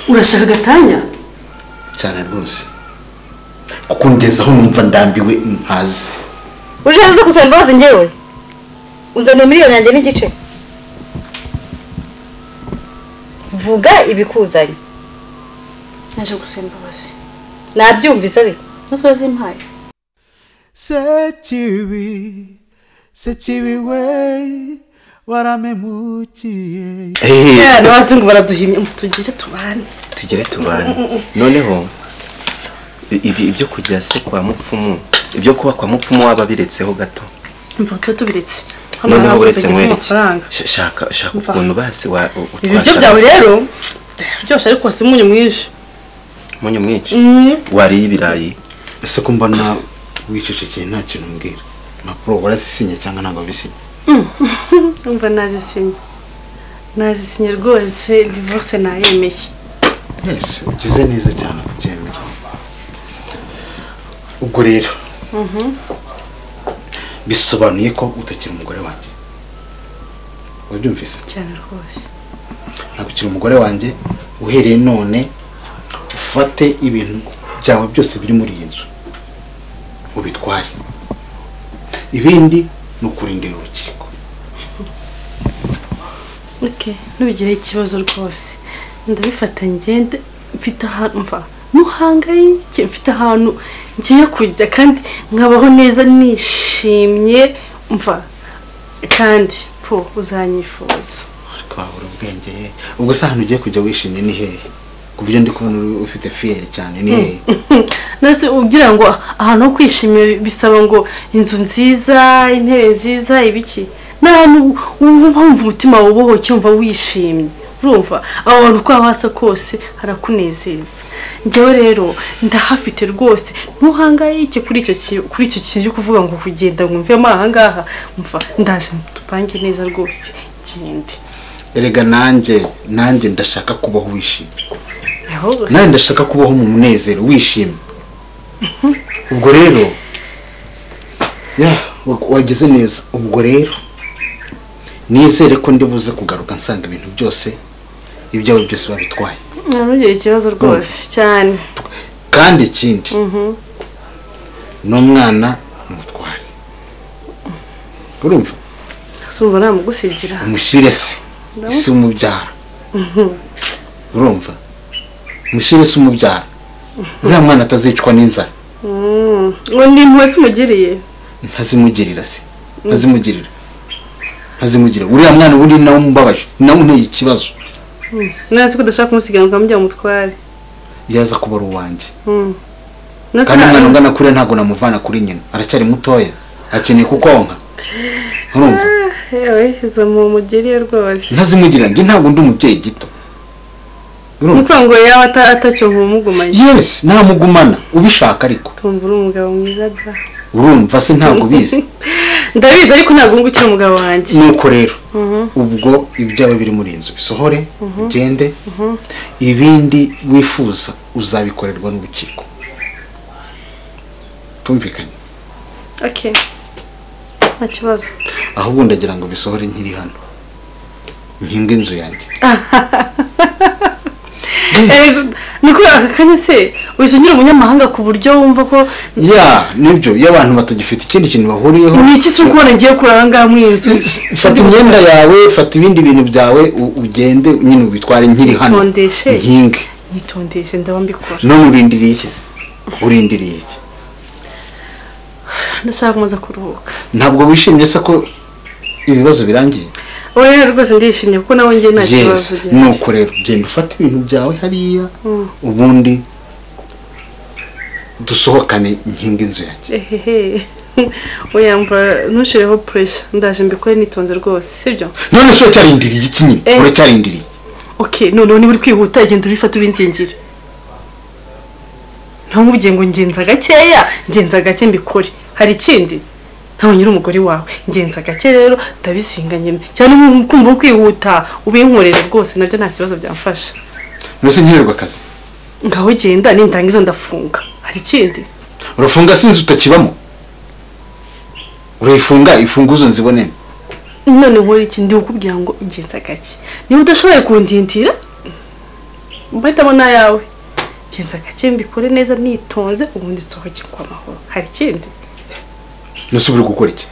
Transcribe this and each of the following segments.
urashaka agatanya cyane rwose kuko ngezeho numva ndambiwe ntazi uje uzi gusaba imbabazi ngewe unzaniye miliyoni yanjye n'igice vuga ibikuzanye naje gusaba imbabazi nabyumvise ariko nazo wazimpaye sekibi sekibi we waramemukiye n'abazungu baraduhimye ngo tugire tubane tugere tubane noneho ibi ibyo kujya se kwa mupfumu ibyo kuba kwa mupfumu waba biretseho gato imva tuba tubiretse Hano noneho ntabwo uretse tugira mwereke amafaranga Sh- shaka shaka Mva. ukuntu basi wa u- ibi biryo utwashaka byawe rero biryoshye ariko si umunyu mwinshi umunyu mwinshi Mm. wariye ibirayi ese ko mbona wicecekeye nta kintu umbwira impapuro warazisinye cyangwa ntabwo wabisinye umva nazisinye nazisinye rwose divorce nayemeye mwese ugize neza cyane kubyemera ubwo rero bisobanuye ko utakiri umugore wanjye wabyumvise cyane rwose ntabwo ukiri umugore wanjye uhereye none ufate ibintu byawe byose biri muri iyi nzu ubitware ibindi ni ukurindira urukiko oke ntubigireho ikibazo rwose ndabifata ngende mfite ahantu mva ntuhangayike mfite ahantu ngiye kujya kandi nkabaho neza nishimye mva kandi po uzanyifuza ariko wabura ubwenge ye. ubwo se ahantu ugiye kujya wishimye ni hehe ku buryo ndi kubona uri ufite fiyeri cyane ni hehe nase ugira ngo ahantu ho kwishimira bisaba ngo inzu nziza intebe nziza ibiki ni ahantu wumva wumva umutima wawe ubohoke wumva wishimye urumva aho hantu uko haba hasa kose harakunezeza njyewe rero ndahafite rwose ntuhangayike kuri icyo ki- kuri icyo kintu cyo kuvuga ngo kugenda ngo mvemo aha ngaha mva ndaje tupange neza rwose gende erega nanjye nanjye ndashaka kubaho wishimye ahubwo nanjye ndashaka kubaho mu munezero wishimye ubwo rero ya wageze neza ubwo rero nizere ko ndi buze kugaruka nsanga ibintu byose ibyawe byose babitwaye ntugire ikibazo rwose cyane kandi ikindi n'umwana umutware urumva sumva namugusigira umushyire se isi umubyara urumva umushyire se umubyara uriya mwana atazicwa n'inzara ngo ni impuhwe se umugiriye ntazimugirira se ntazimugirira ntazimugirira uriya mwana uri nawe umubabaje nawe unteye ikibazo nasi ko udashaka kumusiga ngo amujya umutware yaza kuba ari uwanjye Nasi kandi nta- umwana ungana kuriya ntabwo namuvana kuri nyina aracyari mutoya akeneye kukonka urumva yewe izo mu mugiriye rwose ntazimugirira njye ntabwo ndi umubyeyi gito ni urumva ukuvuga ngo yaba ata- atacyo nkumugumanye yesi namugumana ubishaka ariko tumva uri umugabo mwiza da urumva se ntabwo ubizi ndabizi ariko ntabwo ngukira umugabo wanjye nuko rero ubwo ibyawe biri muri iyi nzu bisohore ugende ibindi wifuza uzabikorerwa n'urukiko tumvikanye oke nta kibazo ahubwo ndagira ngo bisohore nkiri hano nkinga inzu yanjye Eh, ni kuri aka kanya se wisungira umunyamahanga ku buryo wumva ko ya nibyo iyo abantu batagifite ikindi kintu bahuriyeho ni iki se uri kubona ngiye kuri aha ngaha muri iyi nzu fata imyenda yawe fata ibindi bintu byawe u- ugende nyine ubitware nkiri hano Bitondeshe. nkinge nitondeshe ndaba mbikora none urindiriye iki se urindiriye iki ndashaka kumaza kuruhuka ntabwo wishimye se ko ibibazo birangiye oya rwose ndishimye kuko nawe njye nta kibazo yes ugira nuko rero genda ufate ibintu byawe hariya ubundi dusohokane nkinga inzu yanjye ehehe uyamva ntushireho puresha ndaje mbikore nitonze rwose sibyo none se uracyarindiriye iki nyine Eh. uracyarindiriye ok noneho niba uri kwihuta genda urifata ubinzingire ntamubwiye ngo ngenza gakeya ngenza gake mbikore hari ikindi ntawe nyiri umugore wawe ngenza gake rero ndabisinga nyine cyane nko kumva uri kwihuta ubinkorera rwose nabyo nta kibazo byamfasha none se nkenerwa akazi ngaho genda nindangiza ndafunga hari ikindi urafunga se inzu utakibamo urayifunga imfunguzo nzibonene none nkora iki ndikubwira ngo ngenza gake niba udashoboye kundindira mpahitamo n'ayawe genza gake mbikore neza nitonze ubundi nsohoke kwa mahoro hari ikindi nusubire gukora iki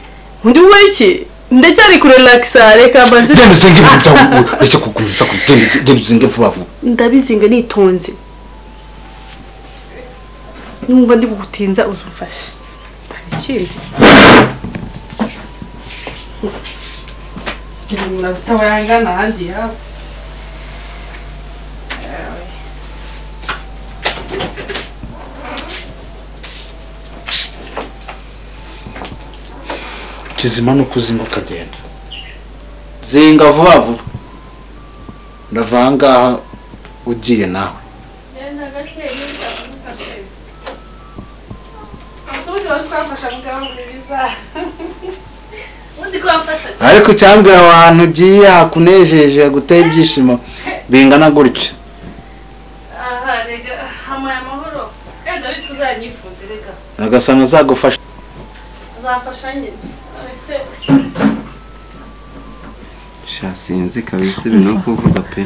undi ukora iki ndacyari kure lakisa reka mbanze genda uzinge ibintu byawe ureke kugumiza kure genda genda uzinge vuba vuba ndabizinga nitonze numva ndi kugutinza uzumfashe hari ikindi ngize umuntu utabayangana ahandi yaba kizima ni uko uzinga ukagenda zinga vuba vuba ndava ahangaha ugiye nawe ariko icyambwira abantu ugiye hakunejeje haguteye ibyishimo bingana gutya aha rega hamuye amahoro wenda bityo uzanyifuze rega agasanga azagufasha uzafasha nyine none se sha sinzi kabisa ibintu no kuvuga pe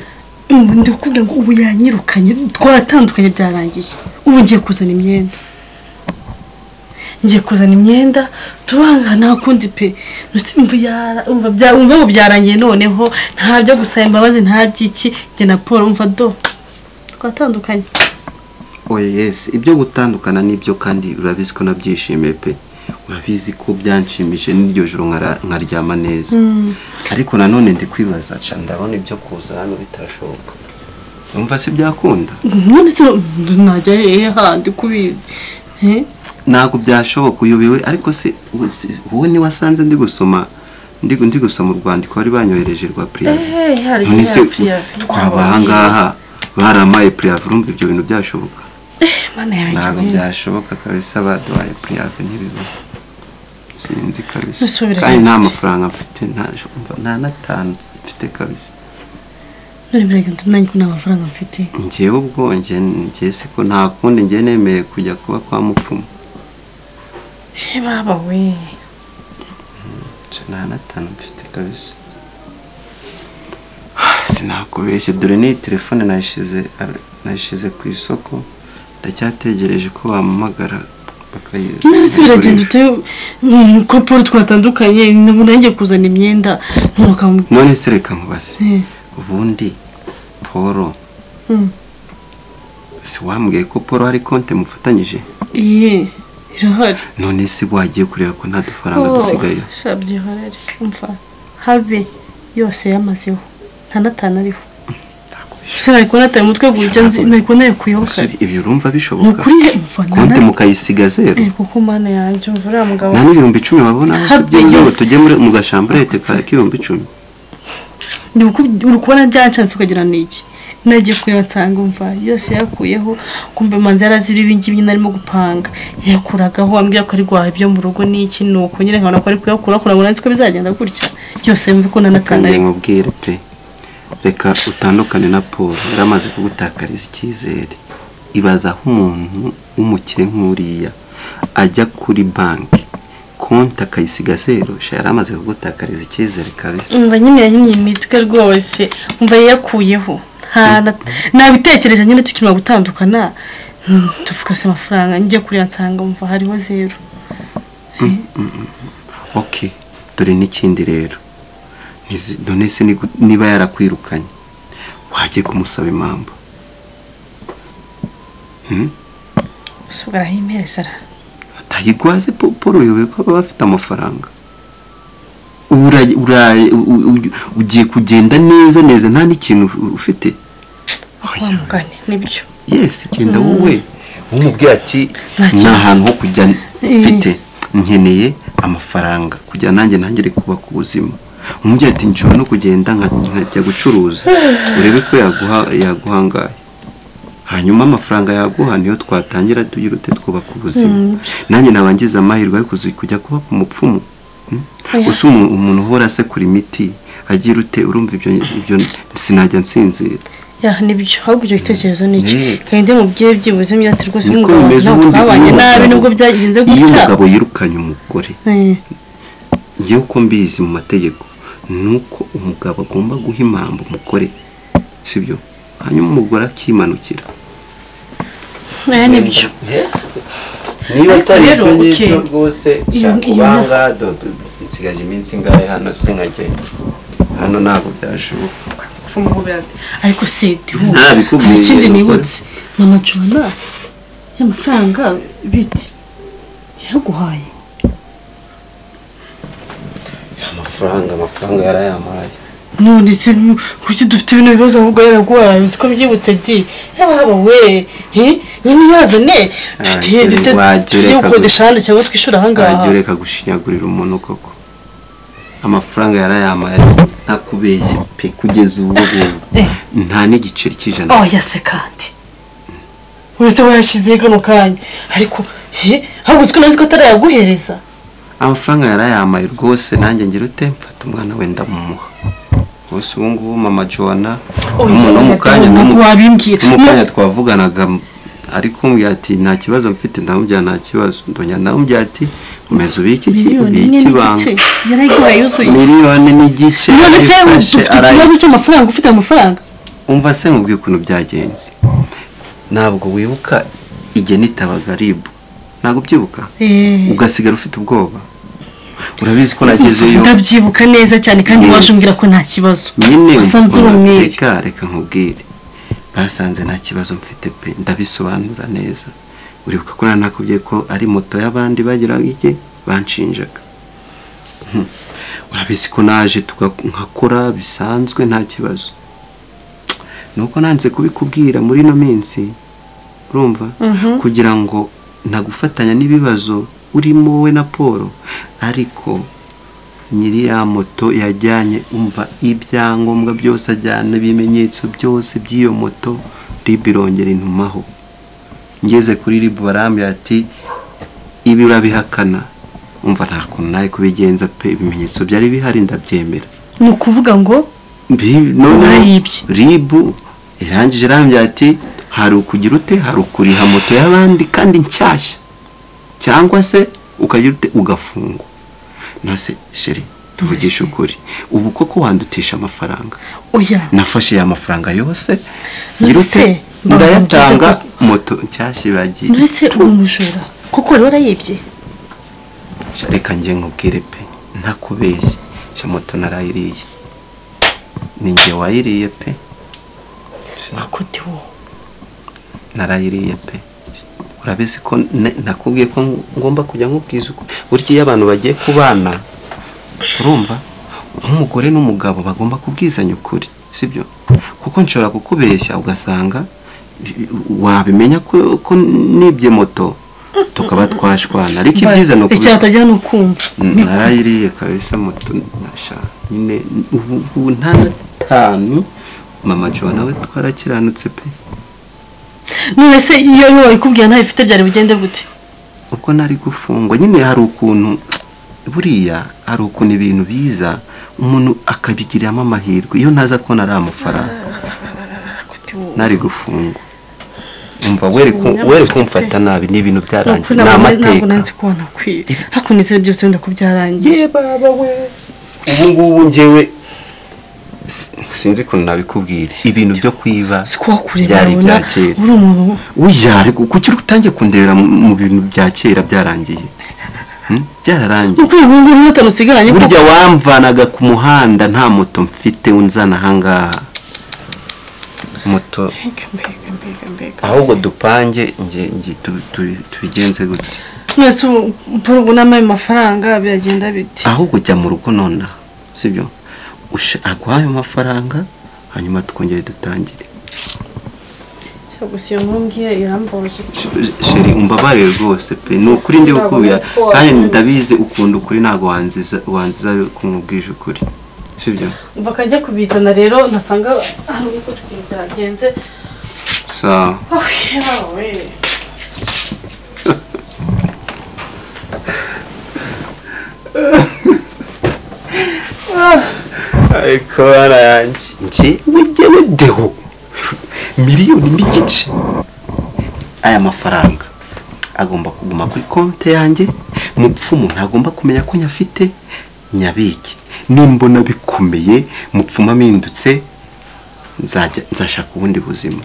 ndakubwira ngo ubu yanyirukanye twatandukanye byarangiye ubu ngiye kuzana imyenda ngiye kuzana imyenda turanga nta kundi pe Ntuzi umva yara- umva bya- umva ngo byarangiye noneho nta byo gusaba imbabazi nta by'iki njye na paul umva do twatandukanye oya yesi ibyo gutandukana nibyo kandi urabizi ko nabyishimiye pe urabizi ko byanshimishije n'iryo joro nkara- nkaryama neza ariko nanone ndi kwibaza ca ndabona ibyo kuza hano bitashoboka umva si byakunda none se najya hehe handi kubizi Eh? ntabwo byashoboka uyobewe ariko se wowe si- wowe ni wasanze ndi gusoma ndi ndi gusoma urwandiko bari banyohereje rwa Eh, hari puriyave se ikiriya puriyave. twaba ahangaha baramaye puriyave urumva ibyo bintu byashoboka mana yanjye ntabwo wenda. byashoboka kabisa baduhaye puriyave ntibibaho sinzi kabisa Dusubire kandi nta hagati. mafaranga mfite nta- umva, nta n'atanu mfite kabisa none mbega nanjye ko nta mafaranga mfite ngewe ubwo nge- nge se ko nta kundi nge nemeye kujya kuba kwa mupfumu she baba we nta n'atanu mfite kabisa sinakubeshye dore n'iyi telefone nayishyize nayishyize ku isoko ndacyategereje ko bampamagara bakayizi none se biragenda ute mm, ko paul twatandukanye ubu nanjye kuzana imyenda ntukamubwira none se reka nkubaze ubundi paul si wambwiye ko paul hari konti mufatanyije iye irahari none se wagiye kureba ko nta dufaranga dusigaye shabyihorere umva habe yose yamazeho nta natanu ariho se nari kubona ataye umutwe gutya nzi nari kubona yakuyeho Basore, kare ibyo urumva ni bishoboka ukuri he umva konti nana mukayisiga zero Eh, kuko mana yanjye umva uriya mugabo nta n'ibihumbi icumi babonaho Happy byiza ngo yes. tujye muri- mu gashamburete ka k'ibihumbi icumi Ndi kuku- uri kubona byancanse ukagira ni iki nagiye kureba nsanga umva yose yakuyeho kumva imanzi yarazira ibingibi nyine arimo gupanga yakuragaho ambwira ko ari guhaha ibyo mu rugo n'iki ni uko nyine nkabona ko ari kuyakura kugira ngo nanze ko bizagenda gutya byose mve ko kandi nanatanarimo nkubwire pe reka utandukane na paul yari amaze kugutakariza icyizere ibaza aho umuntu w'umukire nk'uriya ajya kuri banki konti akayisiga zero sha yari amaze kugutakariza icyizere kabisa umva nyine yahinnye imitwe rwose umva yakuyeho nta na- nabitekereje nyine tukirimo gutandukana hmm, tuvuga se amafaranga njye kureba nsanga umva hariho zero ok dore n'ikindi rero Ntizi- none se nigu- niba yarakwirukanye wagiye kumusaba impamvu Hmm? gusa ugaraho imperezara atayigwaze paul uyoboye ko baba bafite amafaranga Ura- ura- u- u- ugiye kugenda neza neza nta n'ikintu u- ufite wa mugani nibyo yesi genda wowe umubwira ati Nta kintu. nta hantu ho kujya Eh. mfite nkeneye amafaranga kugira nanjye ntangire kubaka ubuzima umubwira ati nshobora no kugenda nka- nkajya gucuruza urebe ko yaguha yaguhangaye hanyuma amafaranga yaguha niyo twatangira tuyirute twubaka ubuzima Mm. nanjye nabangiza amahirwe yo kuzi- kujya kuba umupfumu Mm? Oya. usa umu- umuntu uhora asekura imiti agira ute urumva ibyo ibyo sinajya nsinzira ya nibyo ahubwo icyo gitekerezo ni icyo Mm. kandi ndi mubyeyi byibuze imyaka rwose niko n'umugabo bimeze ntabwo ubundi twabanye iyo nabi umugabo- nubwo byagenze iyo gutya umugabo yirukanye umugore Eh, ngewe uko mbizi mu mategeko ni uko umugabo agomba guha impamvu umugore sibyo hanyuma umugore akimanukira aya ni byo niba atari Rero, ibyo ngibyo okay. rwose Iyo- nshaka iyo ubanga dodo nsigaje iminsi ingahe hano singagenda hano ntabwo byashoboka ariko se dihugu Ntabikubwiye, hari ikindi nukuri. nibutse ni amacona y'amafaranga bite yaguhaye amafaranga amafaranga yarayampaye none se mu- kuki dufite bino bibazo ahubwo yaraguhaye uzi ko mbyibutse di yaba haba we he nyine yazane dufite Ah, dufite wajya ureka tugiye gukodesha gusa. ahandi cyangwa twishyura ahangaha wajya ureka gushinyagurira umuntu koko amafaranga yarayampaye ntakubeshye pe kugeza ubu ngubu Eh. nta n'igiceri cy'ijana oya se kandi uretse wayashyizeho kano kanya ariko he ahubwo uzi ko nanzi ko atarayaguhereza amafaranga yarayampaye rwose nanjye ngira ute mfata umwana wenda mumuha rwose ubu ngubu mama joana oya no mu kanya no mu- ntabwo wabimbwira no mu Mu- kanya twavuganaga m- ariko mbwira ati nta kibazo mfite ndamubwira nta kibazo ndongera ndamubwira ati komeza ubike iki miliyoni ubike imwe ibanga n'igice yarayigura yuzuye miliyoni n'igice none se arifashe, dufite arayi- ikibazo cy'amafaranga ufite amafaranga umva se mubwiye ukuntu byagenze ntabwo wibuka igihe nitabaga ribu ntabwo ubyibuka ugasigara ufite ubwoba urabizi ko nagezeyo ndabyibuka neza cyane kandi Yes. waje umbwira ko nta kibazo nyine wasanze uri ukuntu- umwere reka reka nkubwire basanze nta kibazo mfite pe ndabisobanura neza uribuka ko nari nakubwiye ko ari moto y'abandi bagiraga ijye banshinjaga Hmm. urabizi ko naje tuga- nkakora bisanzwe nta kibazo nuko nanze kubikubwira muri ino minsi urumva kugira ngo nagufatanya n'ibibazo urimo wowe na paul ariko nyiri ya moto yajyanye umva ibyangombwa byose ajyana ibimenyetso byose by'iyo moto ribu irongera intumaho ngeze kuri ribu barambwira ati ibi urabihakana umva nta kuntu nawe kubigenza pe ibimenyetso byari bihari ndabyemera ni ukuvuga ngo Bi- noneho Warayibye. ribu irangije irambwira ati hari ukugira ute hari ukuriha moto y'abandi kandi nshyashya cyangwa se ukagira ute ugafungwa nase sheri tuvugisha ukuri ubu koko wandutisha amafaranga oya nafashe ya mafaranga yose None ngira se, ute mba ndayatanga mvuze moto nshyashya iragiye mbese uri umujura kuko rero warayibye Sha, reka njye nkubwire pe ntakubeshye sha moto narayiriye ni njye wayiriye pe ako diwo narayiriye pe urabizi ko ne- nakubwiye ko ngomba kujya nkubwiza uko burya iyo abantu bagiye kubana urumva nk'umugore n'umugabo bagomba kubwizanya ukuri sibyo kuko nshobora kukubeshya ugasanga bi- wabimenya ko, ko nibye moto tukaba twashwana ariko ibyiza ni icyo ukubi- hatajya ni ukumva Mm, narayiriye kabisa moto nasha nyine ubu ubu nta na tanu mama jo nawe twarakiranutse pe none se iyo yo wayikubwiye ntayo ifite byari bugende gute uko nari gufungwa nyine hari ukuntu buriya hari ukuntu ibintu biza umuntu akabigiriramo amahirwe iyo ntaza kubona ari amafaranga nari gufungwa umva were ku- were kumfata nabi ni ibintu ntabwo byarangiye ni nabona- ntabwo amateka nanzi kubona nakwiye ariko nizere byose wenda ko byarangiye ye baba we ubu ngubu njyewe si- sinzi ukuntu nabikubwira ibintu byo kwiba si ko wakureba byari urabona ibya kera uri umuntu uyare kuki utangiye kundebera mu mu bintu bya kera byarangiye Hmm? byararangiye nk'uko uyu nguyu ntacyo usigaranye kuko burya wamvanaga ku muhanda nta moto mfite unzana ahangaha moto ahubwo dupange nge nge tu- tu- tubigenze gutya mwese ubu mpura ubu n'amaye mafaranga biragenda biti ahubwo jya mu rugo nonaha sibyo Usha- aguhaye amafaranga hanyuma twongere dutangire Gusa iyo nkumbwiye irambabaje sheri umbabarire rwose pe ni ukuri ndi bukubwira kandi ndabizi ukunda ukuri ntabwo wanziza wanziza kumubwije ukuri sibyo bakajya kubizana rero ntasanga hari uko ukuntu byagenze sawa oh yewe ariko barayanjye njyewe njyewe deho miliyoni n'igice aya mafaranga agomba kuguma kuri konti yanjye mupfumu ntagomba kumenya ko nyafite nyabike nimbona bikomeye mupfumu amindutse nzajya nzashaka ubundi buzima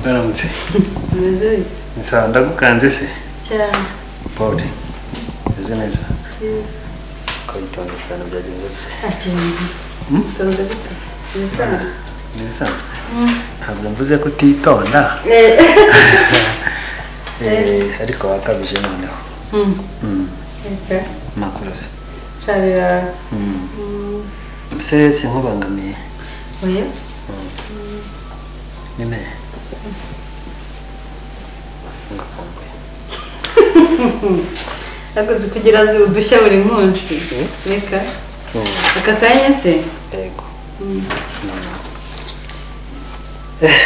Baramutse. Nsa ndagukanze se. cyane Paul. Meze neza. Kwitonda cyane byagenze bite? Ni bisanzwe. Ntabwo mvuze ko utitonda. Eh, ariko wakabije noneho. Mm. Makuruza. carira Mm. Se sinkubangamiye. oya Nyine. Ngakumbuye. nakoze kugira azi udushya buri munsi reka aka kanya se Yego. Eh.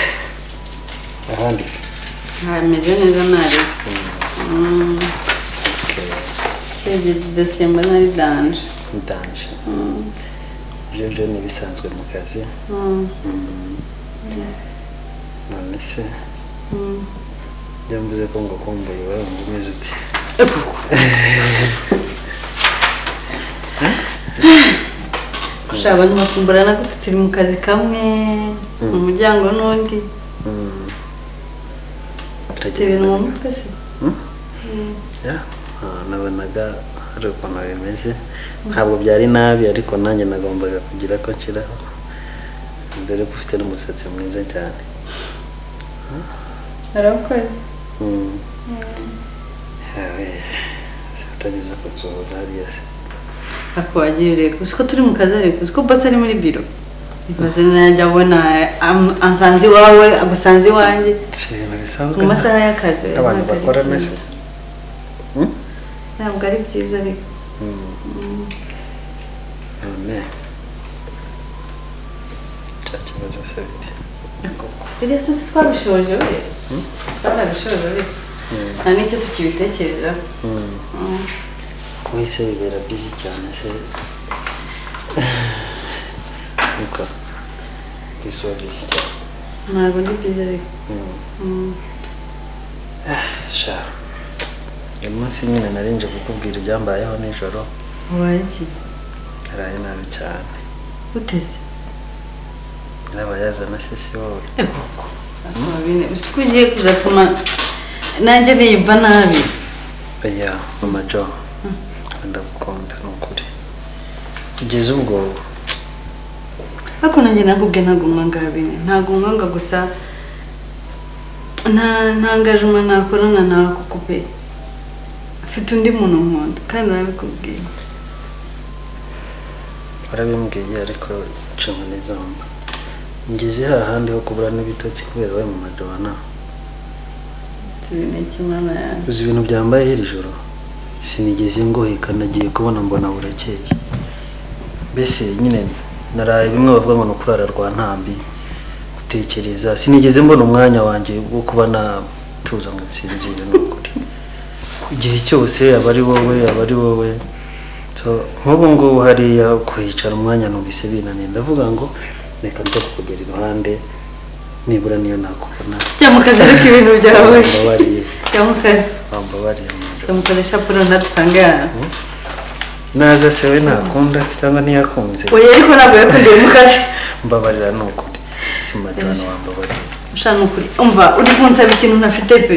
Ahandi se. ntameze neza ntari Okay. usibye dosiye mbona ari danje ndanje ibyo byo ni ibisanzwe mu kazi none se byo mvuze ko ngo kumbuye iwawe ngo umeze uti gushaka abantu bakumburana gute turi mu kazi kamwe mu muryango n'undi ufite ibintu mu mutwe se Ya, ah, nabonaga hari ukuntu bimeze ntabwo byari nabi ariko nanjye nagombaga kugira ko nshiraho dore ko ufite n'umusatsi mwiza cyane arakoze Mm. Yawe, sitagize kutuza hariya se akwagira reka uzi ko turi mu kazi ariko uzi ko basi ari muri biro ibaze najya abona am- ansanze iwawe agusanze iwanjye si ibintu bisanzwe mu masaha y'akazi abantu ntabwo ari bakora byiza. mese ntabwo ari byiza ariko none cya kibazo se bite biriya se twabishoje we twarabishoje ariko nta n'icyo tukibitekerezaho kuba se bibera bizi cyane se nuko bisuba bizi cyane ntabwo ari byiza ariko sha uyu munsi nyine narinje kukubwira ibyambayeho nijoro ubaye iki naraye nabi cyane uteze nyirabayazana se si wowe uzi ko ugiye kuzatuma nanjye niyumva nabi oya mama jo ndagukunda ni ukuri kugeza ubwo ariko nanjye nakubwe ntagumwa ngabine ntagumwa nga gusa nta nta ngajuma nakorana nawe kuko pe afite undi muntu nkunda kandi urabikubwiye warabimbwiye ariko nshingwa n'izamba ngeze hahandi ho kubura n'ibitoki kubera we mu majabana ni ikimana yanjye uzi ibintu byambaye iri joro sinigeze ngoheka nagiye kubona mbona burakeye mbese nyine naraye bimwe bavuga ngo ni ukurara rwa ntambi gutekereza sinigeze mbona umwanya wanjye wo kuba natuza ngo nsinzire n'ukuri igihe cyose aba ari wowe aba ari wowe So, nk'ubu ngubu hariya kuhicara umwanya numvise binaniye ndavuga ngo reka njya kukugera iruhande nibura niyo nakubona jya mu kazi ariko ibintu byawe wambabariye jya mu kazi wambabariye mu nda. jya mu kazi shapura ntadusange aha naza se we ntakunda se cyangwa ntiyakunze oya ariko ntabwo yakundiye mu kazi mbabarira ni ukuri si madani wambabarira ushaka ukuri umva uri kunsaba ikintu ntafite pe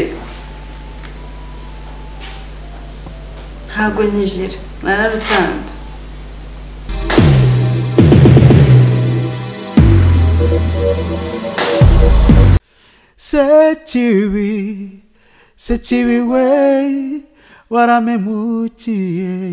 ntabwo nkigira nararutanze sekibi sekibi we waramemukiye